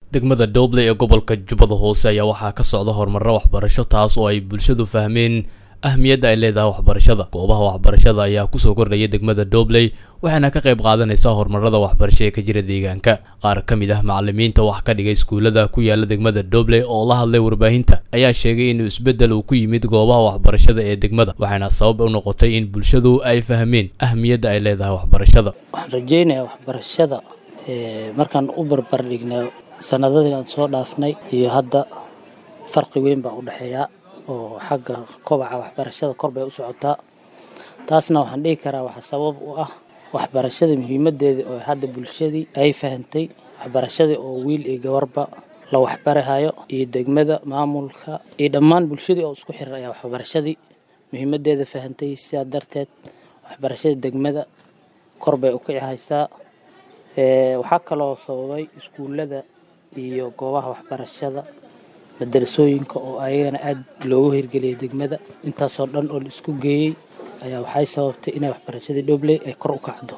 degmada dooble ee gobolka jubbada hoose ayaa waxaa ka socda horumarro waxbarasho taas oo ay bulshadu fahmeen ahmiyadda ay leedahay waxbarashada goobaha waxbarashada ayaa kusoo kordhaya degmada doobley waxaana ka qayb qaadanaysaa horumarada waxbarasho ee ka jira deegaanka qaar ka mid ah macalimiinta wax ka dhigay iskuullada ku yaala degmada doobley oo la hadlay warbaahinta ayaa sheegay inuu isbeddel uu ku yimid goobaha waxbarashada ee degmada waxaana sabab u noqotay in bulshadu ay fahmeen ahmiyadda ay leedahay waxbarashada waxaan rajeynayaa waxbarashada markaan u barbar dhignay sanadadii aan soo dhaafnay iyo hadda farqi weyn baa u dhexeeya oo xagga kobaca waxbarashada kor bay u socotaa taasna waxaan dhihi karaa waxaa sabab u ah waxbarashada muhiimadeeda oo hadda bulshadii ay fahantay waxbarashadii oo wiil iyo gabarba la waxbarahayo iyo degmada maamulka iyo dhammaan bulshadii oo isku xiran ayaa waxbarashadii muhiimadeeda fahantay sidaa darteed waxbarashada degmada kor bay u kici haysaa waxaa kaloo sababay iskuullada iyo goobaha waxbarashada madarasooyinka oo ayagana aada loogu hirgeliyay degmada intaasoo dhan oo la isku geeyey ayaa waxay sababtay inay waxbarashadii dhobley ay kor u kacdo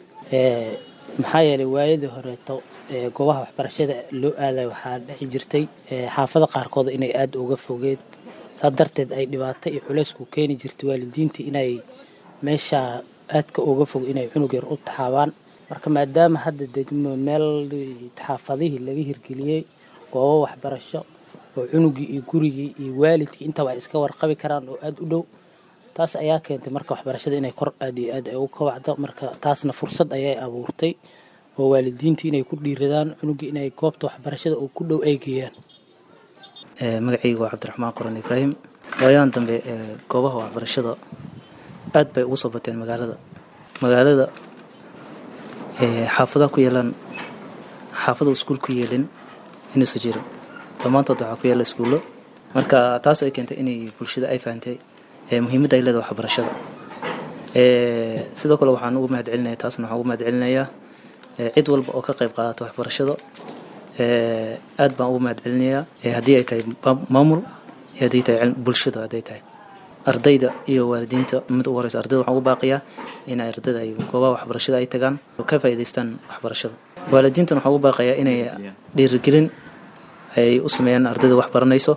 maxaa yeelay waayadii horeeto goobaha waxbarashada loo aaday waxaa dhexi jirtay xaafada qaarkood inay aada uga fogeed saa darteed ay dhibaato iyo culaysku keeni jirtay waalidiintii inay meeshaa aadka uga fog inay cunug yar u taxaabaan marka maadaama hadda degmo meel xaafadihii laga hirgeliyey goobo waxbarasho oo cunugii iyo gurigii iyo waalidkii intaba ay iska warqabi karaan oo aada u dhow taas ayaa keentay marka waxbarashada inay kor aad iyo aad ay ugu kabacdo marka taasna fursad ayay abuurtay oo waalidiintii inay ku dhiiradaan cunugii inay goobta waxbarashada oo ku dhow ay geeyaan magacayga waa cabdiraxmaan qoran ibraahim waayahan dambe goobaha waxbarashada aad bay ugu soo bateen magaalada magaalada xaafadaha ku yeelaan xaafada iskuul ku yeelin inuusa jirin dhammaantood waxaa ku yaala iskuullo marka taas ay keentay inay bulshada ay fahantay muhiimadda ay leedahay waxbarashada sidoo kale waxaan ugu mahad celinaya taasna waxaan ugu mahad celinayaa cid walba oo ka qayb qaadata waxbarashada aad baan ugu mahad celinayaa haddii ay tahay maamul iyo haddii tahay bulshada hadday tahay ardayda iyo waalidiinta mid ugu horeysa ardayda waxaan ugu baaqiyaa in ardayda ay goobaha waxbarashada ay tagaan oo ka faa'iidaystaan waxbarashada waalidiintana waxaan ugu baaqayaa inay dhiirigelin ay u sameeyaan ardayda wax baranayso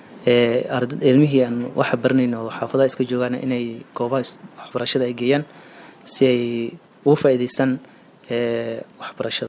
ilmihii aan waxa baranayn oo xaafadaha iska joogaan inay goobaha waxbarashada ay geeyaan si ay ugu faa'iidaystaan waxbarashada